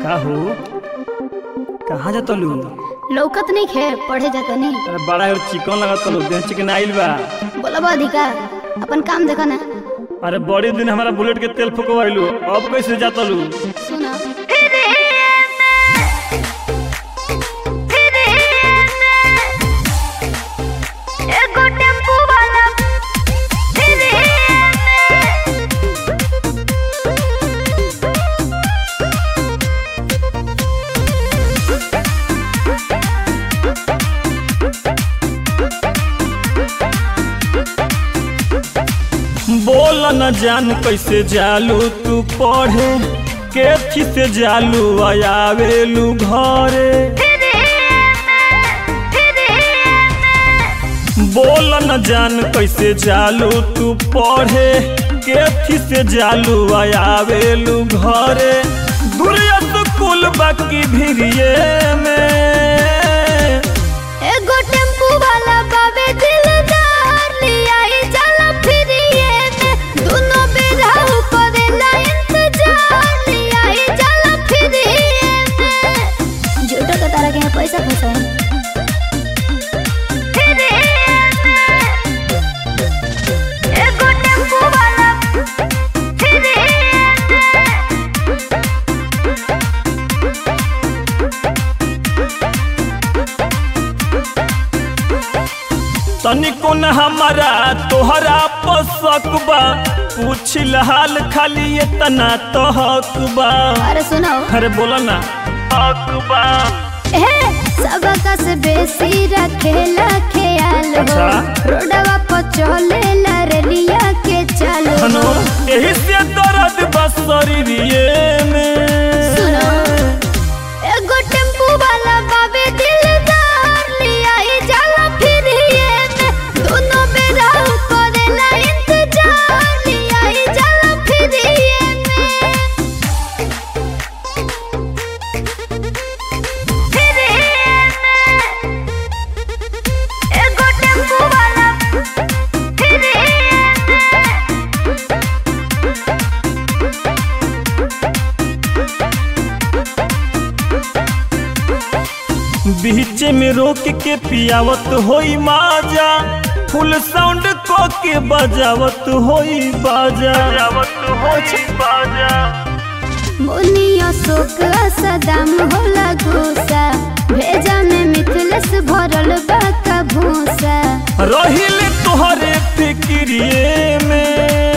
का हो कहाँ जाता लू लौकत नहीं खे पढ़े जाता नहीं अरे बड़ा और चिकन लगता लू देह चिकन आइल बा बोलब अधिकार अपन काम देखो ना अरे बड़ी दिन हमारा बुलेट के तेल फुकवाइलू अब कैसे जाता लू सुना एगो टेम्पू वाला फिरे बोल न जान कैसे जालू तू पढ़े केथी से जालू आयावेलू घरे बोल न जान कैसे जालू तू पढ़े केथी से जालू आयावेलू घरे दूरिया स्कूल बाकी भिरिये में एगो टेम्पू वाला बाबे दिलदार लिया ही चला फिरिए में दोनों बेरा करेला इंतजार लिया ही चला फिरिए में झूठो के तारा के यहाँ पैसा फंसा है एगो टेम्पू वाला फिरे तनिको न हमारा तोहरा पसक बा पूछिल हाल खाली इतना तो हक बा अरे सुनो अरे बोला ना हक बा ए सबका से बेसी रखेला ख्याल हो अच्छा। रोडवा पर चलेला रेलिया के चालो हनो यही से दर्द बस शरीरिए में सुनो एगो टेम्पू वाला बाबे दिलदार लिया ही जाला फिरिए में दोनों बेरा करेला इंतजार लिया ही जाला फिरिए में फिरिए में एगो टेम्पू वाला फिरिए में बीच में रोक के पियावत होई माजा फुल साउंड को के बजावत होई बाजा बजावत होई बाजा मुनिया शोक सदाम होला घोसा भेजा में मिथलस भरल बा का भूसा रहिल तोहरे फिक्रिए में